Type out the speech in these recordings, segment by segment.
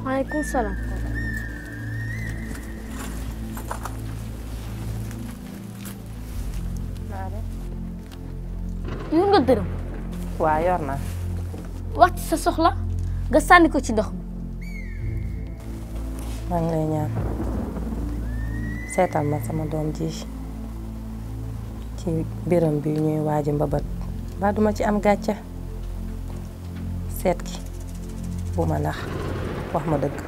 maaleykum salaam. yor nga dërëm. waa yor naa wax ci sa soxla nga sànni ko ci ndox mi. maa ngi lay ñaan seetal ma sama doom ji ci biram bi ñuy waaji mbabat ba duma ci am gàcce seet ki bu ma nax wax ma dëgg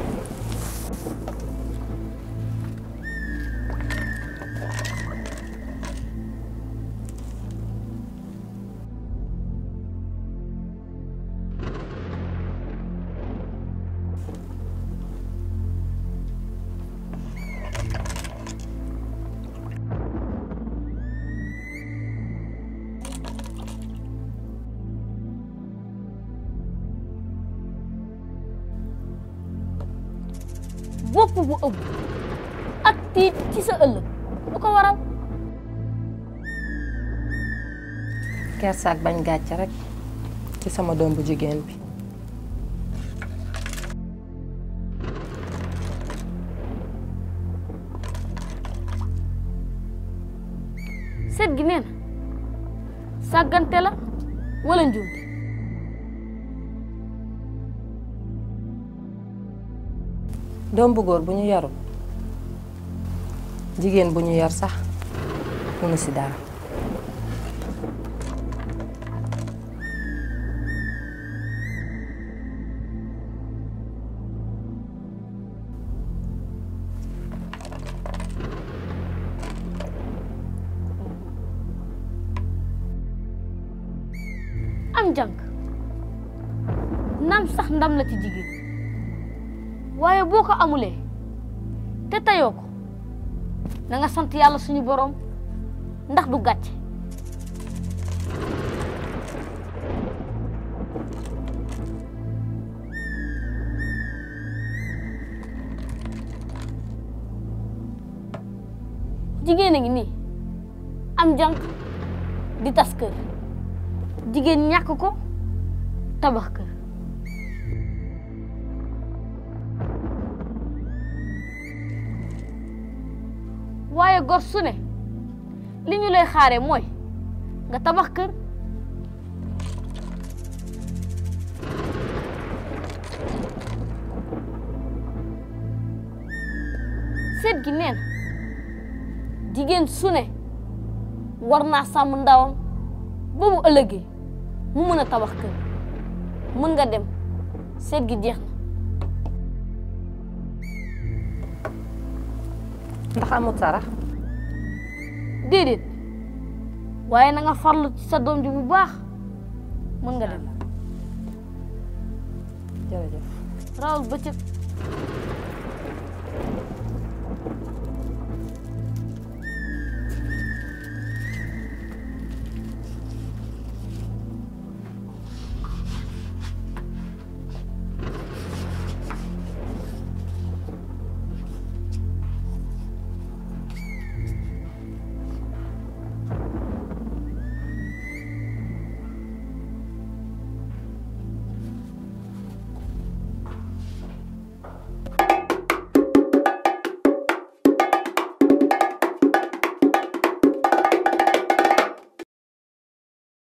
bopp bu ëpp ak tiit ci sa ëllëg lu ko waral. kersaak bañ gàcce rek ci sama doom bu jigéen bi seet gi nee na sàggante la wala njuumte. doom bu góor bu ñu yarul jigéen bu ñu yar sax munu si dara am jànk naam sax ndam la ci jigéen waaye boo ko amulee te tayoo ko na nga sant yàlla suñu boroom ndax du gàcce jigéen a ngi nii am jànk di tas kër jigéen ñàkk ko tabax kër waaye gor su ne li ñu lay xaare mooy nga tabax kër seet gi neen jigéen su ne war naa sàmm ndawam ba bu ëllëgee mu mën a tabax kër mën nga dem seet gi jeex na ndax amut sarax déedéet waaye na nga farlu ci sa doom ji bu baax mën nga dem jërëjëf rawal bëccëg